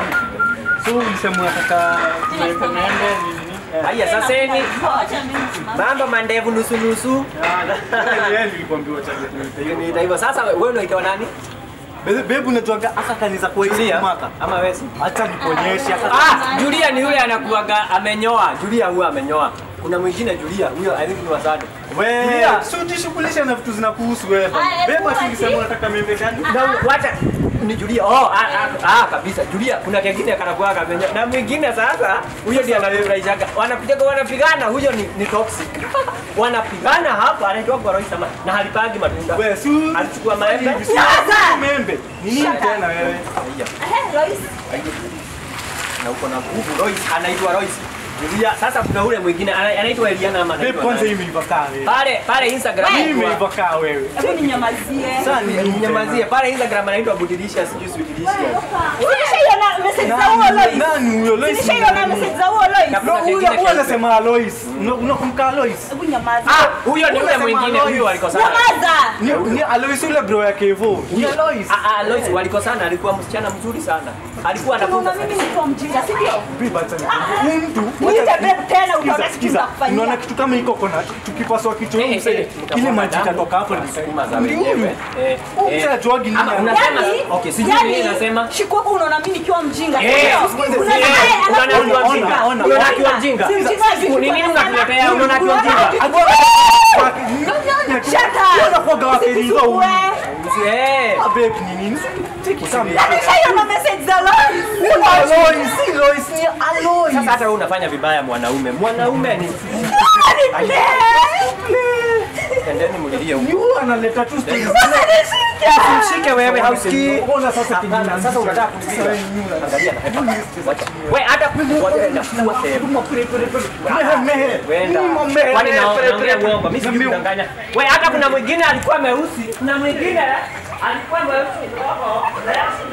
So ulisema unataka tuweke mende nini? Eh. Haya sasa ni Wacha mimi nisimame. mambo mandevu nusu nusu. Ah, na- yeye nilikwambia wacha tuweke hiyo. Ni hivyo sasa wewe unaitwa nani? Be- Bebu unatoaga aka kanisa kwa hii Julia mwaka. ama wewe? Acha nikuonyeshe aka. Ah, Julia ni yule anakuaga amenyoa. Julia huyo amenyoa. Kuna mwingine Julia, huyo I think ni wasado. Wewe, Julia. si ujishughulishe na vitu zinakuhusu wewe. Ah, Bebu hebu ati ulisema ati- unataka membe gani? Na wacha ni Julia. Oh, ah, ah, ah kabisa. Julia kuna kingine kanakuaga amenyoa. Na mwingine sasa huyo ndiye anayefurahishaga. Wanapiga wanapigana, huyo ni, ni toxic. Wanapigana hapa anaitwa kwa Roy Sama na halipagi matunda. Wewe, si Alichukua maembe. Hivi, si- Sasa. membe. Ni nini Shut up. tena wewe? Haya. Ehe, Lois. Na uko na nguvu Royce, anaitwa Royce. Julia, sasa kuna ule mwingine ana- anaitwa Eliana ama Bebu anaitwa kwanza hii nani? imeiva kaa wewe. Pale pale Instagram Hii anaitwa- imeiva kaa wewe. Hebu ninyamazie. Sasa ni nini Nyamazie tena? pale Instagram anaitwa Budilisha sijui sweet delicious. Nilishaiona message za huo Nani- Lois. Nani huyo Lois? Nilishaiona message za huo Lois. Na- No, huyo huyo anasema Alois. Una- Unakumbuka Alois? Hebu nyamaza. Ah, huyo ni ule Unasema mwingine Alois. huyo walikosana. Nyamaza. Ni ni Alois yule bro yake hivyo. Ni Alois. Ah, ah, Lois walikosana, alikuwa msichana mzuri sana. Alikuwa anafunza Unaona mimi niko mjinga, si ndio? Bibi acha nikwambie. Huyu mtu Niite babe tena utaona Sikiza, kitu sikiza. nitakufanyia. Unaona kitu kama hiko kona tukipaswa kichwa Eh, huyu eh, msee eh, ile mtakuwa maji damu, itatoka hapo ni sukuma za Ndio huyu. wenyewe. Eh, Huyu eh. msee ajuagi nini Ama ana- unasema Yaani- okay, sijui yaani, nini nasema. Shikuku unaona mimi nikiwa mjinga. Eh, Sikiza, eh, unaona yeye unaona anakuwa akiwa ona, mjinga. ona, Unaona ona. akiwa mjinga. Si mjinga, si Ni nini mjinga. unatuletea? Unaona akiwa mjinga. Shut up. Unakuwaga wakeriva huyu. Usichukue. Eh. Babe ni nini? Tiki sana. Nilishaiona message za Lois. Alois, si Lois, ni Alois. Sasa hata wewe unafanya vibaya mwanaume. Mwanaume ni endeni mlilie huko. Ni huyu analeta tu stories. Mshike wewe hausikii. Ona sasa Hapana, sasa unataka kunipiga. Angalia na hepa. Wacha. Wewe hata ngoja enda kuwa sehemu. Mehe, mehe. Wenda. Nimo mehe, Kwani na- mehe, naongea mehe. uongo? Mimi sijui Niambie- kudanganya. Wewe hata kuna mwingine alikuwa meusi, kuna mwingine alikuwa mweusi.